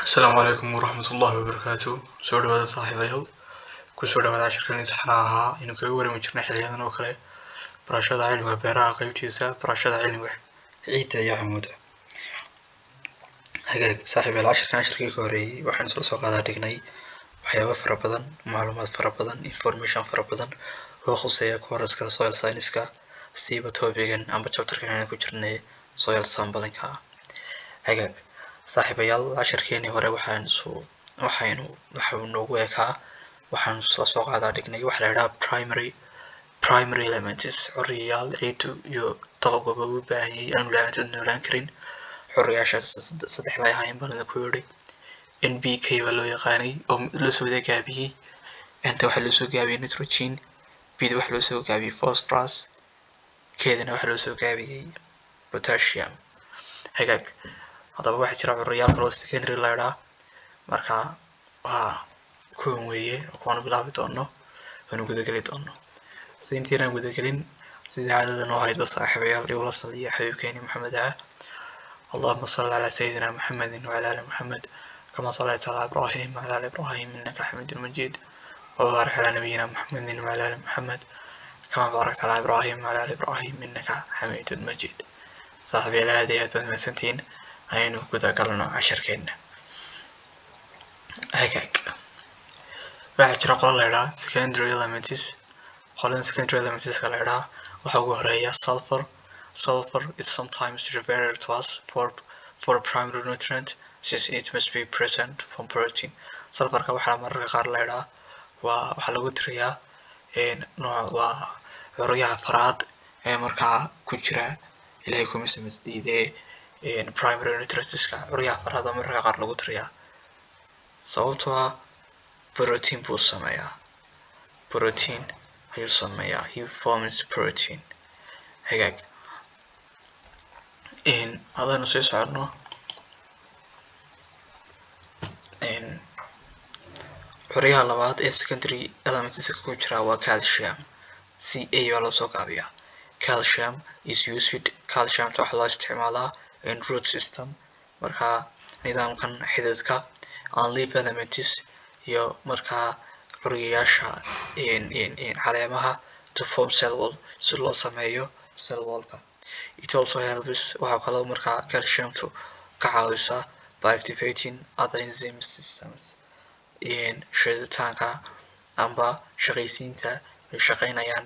asalaamu calaykum waraxmat ullahi wabarakaatu soo dhawaada saaxiibayaal kusoo dhawaada cashirkan imtixaana ahaa inuu kaga warami jirnay xiliyadan oo kale barashada cilmiga beeraha qeybtiisa barashada cilmiga ciidda iyo camuuda hagaag saaxiibayaal cashirkan cashirkii ka horeeyey waxaan isla soo qaadaa dhignay waxyaabo fara badan macluumaad fara badan information fara badan oo khuseeya kooraska soil science-ka siiba topigan amba chapterkan aan ku jirnay soil samplinka hagaag saaxiibayaal cashirkeenii hore waxaan isu waxaynu waxau noogu ekaa waxaan isla soo qaadaa dhignay waxa la idhaha primary primary elements xoriyayaal ciidu iyo dalagaba u baahanyay aanu la-aantood noolaan karin xoriyaashaas saddex bay ahaayeen baan idinku yidhi n b k baa loo yaqaanay oo loo soo wada gaabiyey nta waxaa loo soo gaabiyey nitrogen bda waxaa loo soo gaabiyey phosphorus keedana waxaa loo soo gaabiyey potassium hagaag haddaba waxaa jira curayaal kaloo secondary la idhaa marka waa kuwan weeye kuwaanu bilaabi doono waanu gudageli doono si intiinaan gudagelin sidii caadada noo haydba saaxiibayaal igula saliya xabiibkeeni maxamed ah اللهم صل على سيدنا محمد وعلى آل محمد كما صليت على إبراهيم وعلى آل إبراهيم إنك حميد مجيد وبارك على نبينا محمد وعلى آل محمد كما باركت على إبراهيم وعلى آل إبراهيم إنك حميد مجيد صاحبي لا هذه أدبا مسنتين aynu guda galno cashirkeena hagaag waxaa jira qola la idhaha secondary elements qolada secondary elementska la idhaha waxaa ugu horeeya sulfur sulfur is sometimes referred to as for for primary nutrient since it must be present from protein sulfurka waxaa mararka qaar la idhaha waa waxaa lagu tiriyaa nooc waa curyaha faraad ee markaa ku jira ilahay kuma samasdiidee primary nutrientska curyaha farada mararka qaar lagu tiriyaa sababtoo ah protein buu sameeyaa protein ayuu sameeyaa he forms protein hagaag hadaynu sii soconno curyaha labaad ee secondary elementska ku jira waa calcium c a baa loo soo gaabiyaa calcium is used calciumta waxaa loo isticmaalaa in root system markaa nidaamkan xididka and leaf elements iyo markaa curyayaasha caleemaha to form cell wall si loo sameeyo cell wallka it also helps waxaa kaloo markaa calciumtu ka caawisaa by activating other enzyme systems shiditaanka amba shaqaysiinta ay shaqaynayaan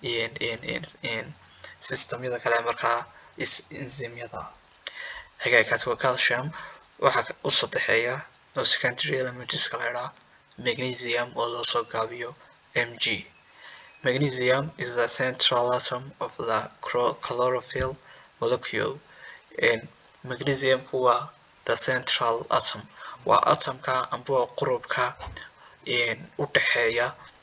systemyada kale markaa enzymyada hagaagkaas waa calcium waxaa u saddexeeya oo secondary elementska la idhaha magnesium oo loo soo gaabiyo m g magnesium is the central atom of the chlorophyll molecule magnesiumku waa the central atom waa atomka amba waa qurubka u dhexeeya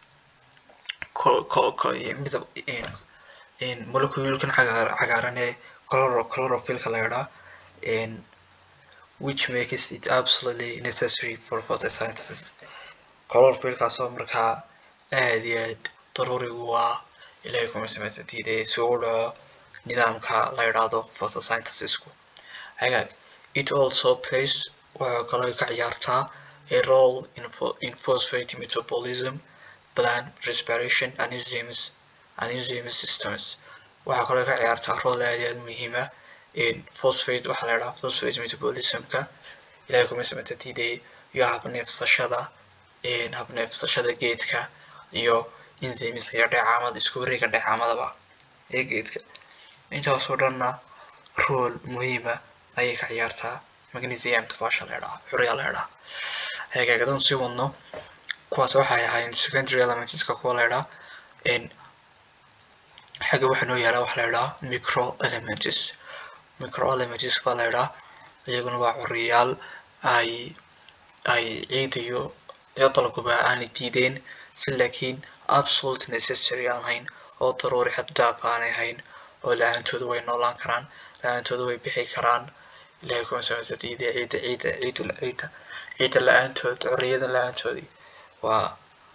midab moleculekan cagaaran ee chlorophyllka la idhaha which makes it absolutely necessary for photosynthesis chlorophyllkaasoo markaa aad iyo aad daruuri u ah ilahay kuma samaysatiide si u dhaco nidaamka la idhaahdo photosynthesisku hagaag it also plays waxaa kaloo ka ciyaartaa a role in, in phosphate metabolism plant respiration and enzymes and enzyme systems waxaa kaloo ka ciyaartaa role aad iyo aad muhiima phosphate waxaa la idhaha phosphate metabolismka ilahay kuma samatatiide iyo habneefsashada habneefsashada geedka iyo enzymeska iyo dheecaamada isku wareega dheecaamadaba ee geedka intaasoo dhanna rool muhiima ayay ka ciyaartaa magnesiumta baasha la idhaha xuryaa la idhaha hagaagadan sii wadno kuwaas waxay ahaayeen secondary elementska kuwa la idhaha xagga waxaa noo yaala waxa la idhaha micro elements microelements baa la idhaha iyaguna waa curiyaal ay ay ciid iyo iyo dalguba aanay diideen si laakiin absolute necessary aan hayn oo daruuri xad daaf aanay hayn oo la-aantooda way noolaan karaan la-aantooda way bixi karaan ilahay kuma samaysa diida ciida ciida ciidu ciida ciida la-aantood curiyada la-aantoodii waa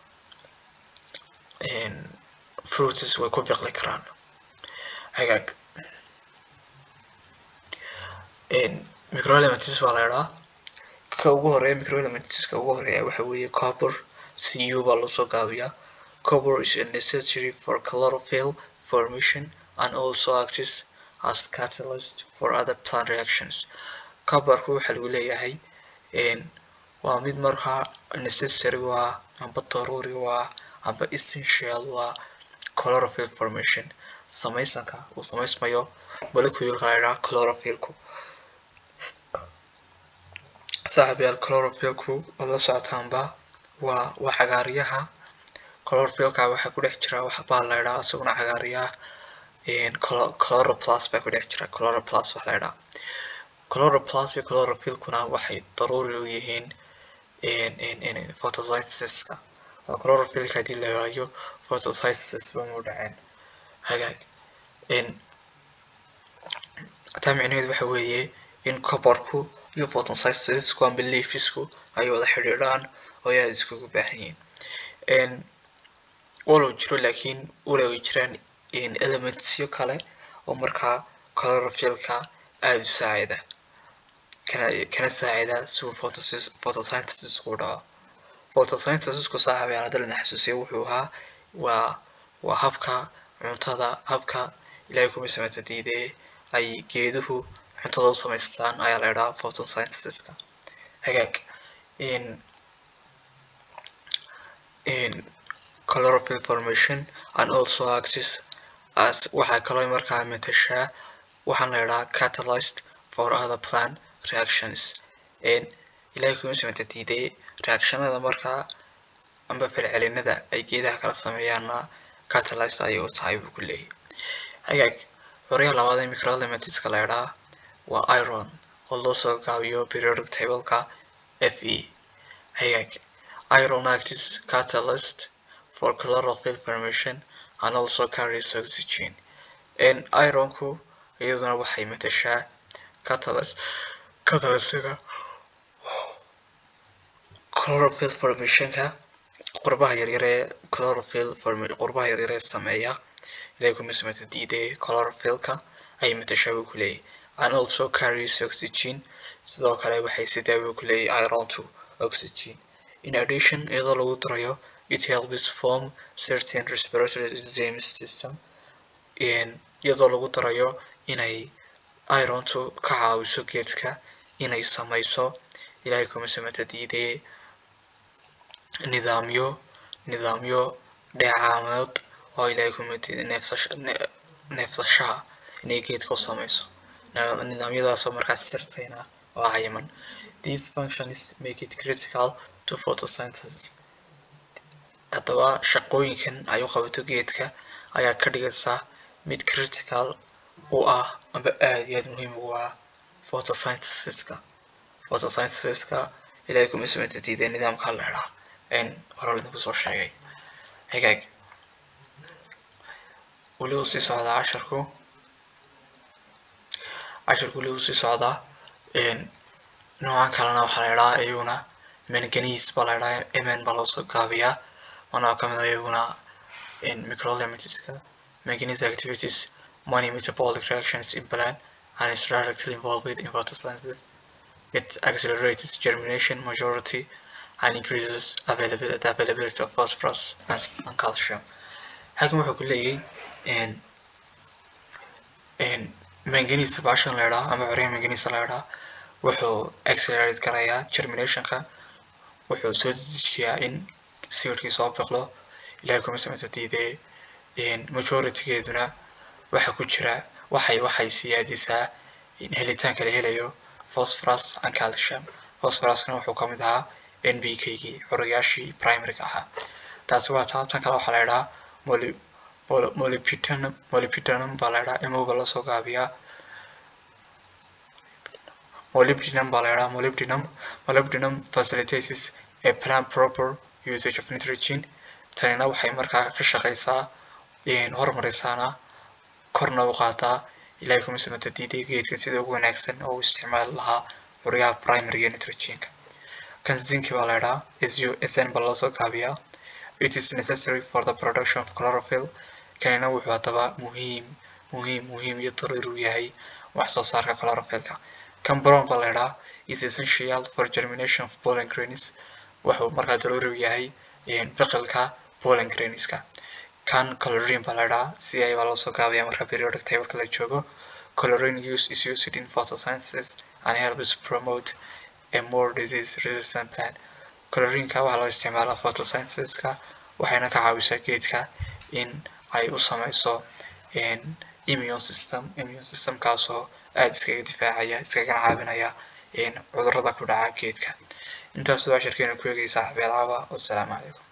fruits way ku biqli karaan hagaag microelements baa la idhaha ka ugu horeeya microelementska ugu horeeya waxa weeye copper cu baa loosoo gaabiyaa copper is necessary for chlorophyll formation and also acts as catalyst for other plant reactions copperku waxa lagu leeyahay waa mid markaa necessary waa amba daruuri waa amba essential waa chlorophyll formation samaysanka uu samaysmayo moleculeka la yidhaha chlorophyllku saaxibayaal chlorophyllku waad la socotaanba waa waa cagaaryaha chlorophyllka waxaa ku dhex jira wax baa la yidhaha isaguna cagaaryaha chloroplast baa ku dhex jira chloroplast wax la yidhaha chloroplast iyo chlorophyllkuna waxay daruuri u yihiin photosynthesiska oo chlorophyllka haddii la waayo photosynthesis bama dhaceen hagaag taa micnaheedu waxa weeye in copperku iyo photosynthesisku amba leafisku ay wada xidhiidhaan oo ay aada iskugu baahan yihiin walow jiro laakiin walow ay jiraan elementsyo kale oo markaa chlorophyllka aada u saacida kana kana saacida si uu photosynthesisku u dhaco photosynthesisku saaxibayaal hadda lana xasuusiyo wuxuu ahaa waa waa habka cuntada habka ilaahay kuma sameysa diidee ay geeduhu cuntada u samaystaan ayaa la idhaha photosynthesiska hagaag chlorophyll formation and also acts as waxaa kaloo markaa matashaa waxaan la idhaha catalyst for other plant reactions ilaahay kuma sameyta diidee reactionada markaa amba falcelinada ay geedaha kala sameeyaanna catalyst ayay u tahay buu ku leeyahy hagaag horeya labaad ee microelementska la idhaha waa iron oo loo soo gaabiyo periodic tableka f e hagaag iron acts catalyst for chlorophyll formation and also carries oxygen ironku iyaduna waxay matashaa catalyst catalystiga chlorophyll formationka qurbaha yaryar ee chlorophyll qurbaha yaryar ee sameeya ilaahay kuma sameysa diidee chlorophyllka ay matashaa buu ku leeyahy and also carries oxygen sidoo kale waxay sidaa buu ku leeyahy iron to oxygen in addition iyadoo lagu darayo it helps form certain respiratory enzyme system iyadoo lagu darayo inay irontu ka caawiso geedka inay sameyso ilaahay kuma sameyta diidee nidaamyo nidaamyo dheecaamood oo ilaahay kuma diiday neefsasha neefsashaha inay geedka u sameyso nidaamyadaasoo markaas sirtayna oo cayiman these functions make it critical to photosynthesis haddaba shaqooyinkan ay u qabato geedka ayaa ka dhigaysa mid critical u ah amba aada iyo aada muhiim ugu ah photosynthesiska photosynthesiska ilaahay kuma sameyta diidee nidaamka la idhaha hore idinku soo sheegay hagaag weli uu sii socdaa casharku casharku weli uu sii socdaa noocan kalena waxaa la idhaha iyaguna manganese baa la idhaha mn baa loosoo gaabiyaa waana kamid ah iyaguna microelementska manganese activities many metabolic reactions in plant and is directly involved in photosynthesis it accelerates germination majority and increases availability, the availability of phosphorus and, and calcium halkan wuxuu ku leeyahay manganese bashan la idhaha ama corya manganese la idhaha wuxuu accelerate garayaa germinationka wuxuu soo dedejiyaa in sawirkii soo biqlo ilahay kuma sameyta diidee majoritygeeduna waxa ku jira waxay waxay siyaadisaa in helitaanka la helayo phosphorus and calcium phosphoruskana wuxuu kamid ahaa nbkgii xoroyaashii primaryga ahaa taasi waa taa tan kale waxaa la idhaha molybdenum molybdenum baa la idhaha emoga lasoo gaabiyaa molybdenum baa la idhaha molybdenum molybdenum facilitates a plant proper usage of nitrogen tanina waxay markaa ka shaqeysaa horumarisaana korna u qaataa ilahay kuma samata diiday geedka sida ugu wanaagsan oo u isticmaali lahaa xoryaha primaryga nitrogenka kan zinki baa la idhaha sn baa loosoo gaabiyaa it is necessary for the production of chlorophyll kanina wuxuu haddaba muhiim muhiim muhiim iyo daruuri u yahay wax soo saarka chlorophyllka kan brown baa la idhaa is essential for germination of pollen grains wuxuu markaa daruuri u yahay biqilka pollen grainska kan colorin baa la idhaa si ay baa loosoo gaabaya marka periodic tableka la joogo colorin use is used in photosynthesis and helps promote a more disease resistant plant colorinka waxaa loo isticmaalaa photosynthesiska waxayna ka caawisaa geedka in ay u sameyso immune system immune systemkaasoo aada iskaga difaacaya iskagana caawinaya cudurada ku dhaca geedka intaas waa shirkeena ku eegaysaa xabeelcaba wassalaamu calaykum